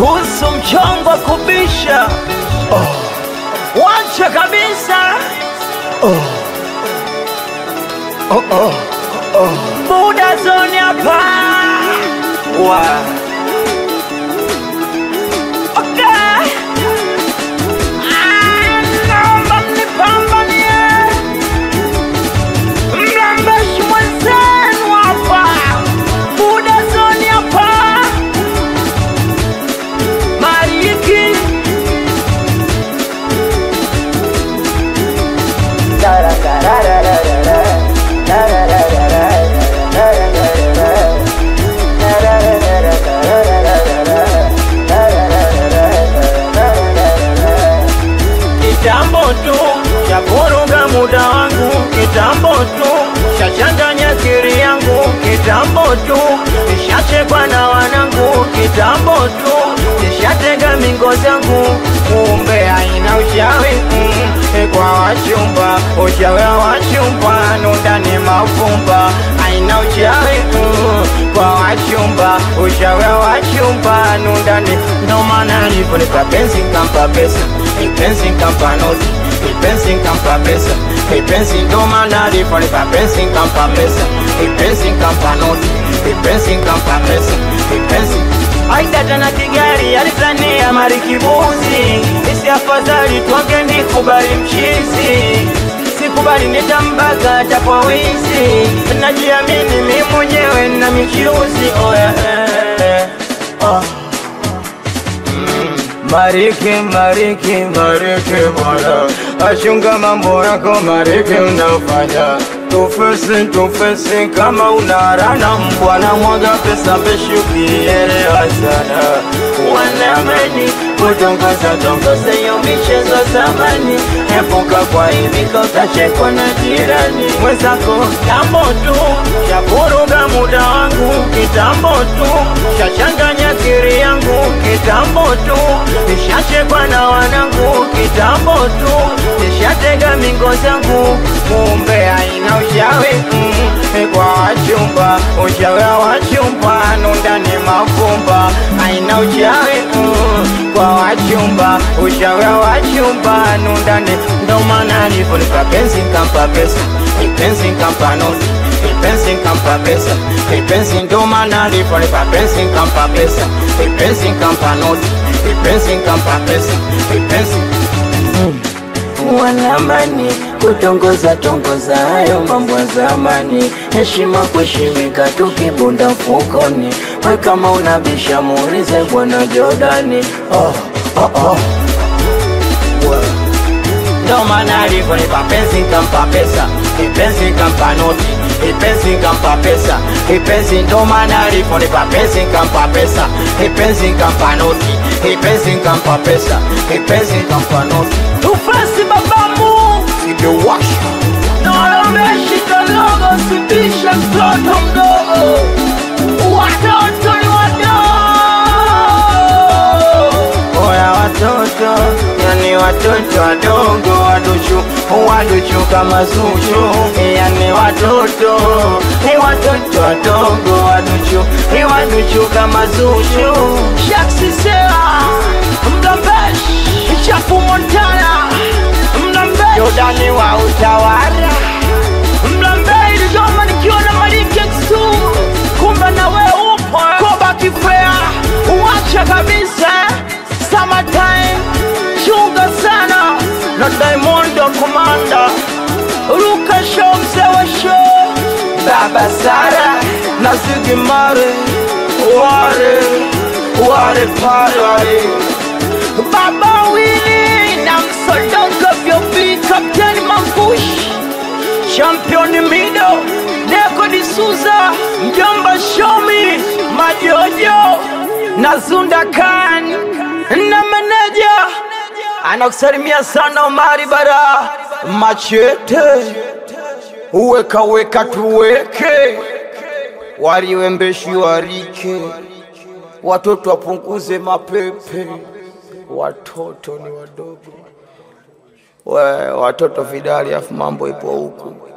kuhusu mchongo wa kubisha wacha kabisa buda zoni hapa wa Okay. Ah, naomba mnipambanie. Mlambeshi mwenzenu hapa buda zoni hapa mariki kitambo tu cha vuruga muda wangu kitambo tu chachanganya akili yangu kitambo tu nishachekwa na wanangu kitambo tu nishatega mingo zangu kumbe haina uchawi mm, kwa wachumba uchawi wa wachumba nundani mafumba haina uchawi mm, kwa wachumba uchawi wa wachumba nundani ndo maana nilivyonipa penzi kampa pesa ipenzi kampa noti ipenzi kampa pesa ipenzi ndo maana nilivyonipa penzi kampa pesa ipenzi kampa noti ipenzi kampa pesa ipenzi aidata na kigari alizania marikibuzi isi afadhali twange nikubali mchizi sikubali nitambaga tapwa wizi najiamini mi mwenyewe na michuzi oya eh, eh, oh. Mariki, mariki, mariki bwana, achunga mambo yako mariki unafanya tufesi, tufesi kama unarana mbwana, mwaga pesa peshi ukielewa sana wanamani kutongoza tongoza hiyo michezo zamani, epuka kwa hivi utachekwa na jirani mwenzako. Kitambo tu cha vuruga muda wangu, kitambo tu cha changanya akili yangu, kitambo tu nishachekwa na wanangu, kitambo tu nishatega mingo zangu, kumbe haina ushawi mm, kwa wachumba, ushawi wa wachumba nundani mafumba, haina ushawi mm, kwa wachumba, ushawi wa wachumba nundani, ndo maana nilivyonipa penzi kampa pesa, ipenzi kampa noti ipenzi kampa pesa, ipenzi ndo maana nilivyonipa penzi kampa pesa, ipenzi kampa noti ipenzi kampa pesa, ipenzi wanamani kutongoza tongoza hayo mambo ya zamani, heshima kuheshimika, tukibunda mfukoni. We kama unabisha muulize bwana Jordani. Oh, oh, oh. Ndo maana alivyonipa penzi kampa pesa, ipenzi kampa noti, ipenzi kampa pesa, ipenzi ndo maana alivyonipa penzi kampa pesa, ipenzi kampa noti, ipenzi kampa pesa, ipenzi kampa noti. Tufasi babamu Imewasha Naomeshi dogo sipisha mtoto mdogo Watoto ni wadogo Oya watoto Yani watoto wadogo waduchu Waduchu kama zuchu Yani watoto Ni watoto wadogo waduchu Ni waduchu kama zuchu Shaksi Sera Mgambesh Chafu Montana Mgambesh Jordani wa utawala Mlambei Dodoma nikiwa na Maliki X2 kumbe na we upo Koba Kifea uacha kabisa Summertime chunga sana na Diamondo Komanda Ruka show mzee wa show Baba Sara na Ziggy Marley Ware Ware pale Baba Willy na msodongo vyobi Kapteni Mambush Champion Mido Neko D'Souza Mjomba Shomi Majojo na Zunda Khan na meneja anakusalimia sana Omari Bara Machete uweka weka tuweke waliwembeshi warike watoto wapunguze mapepe watoto ni wadogo we, watoto vidali afu mambo ipo huku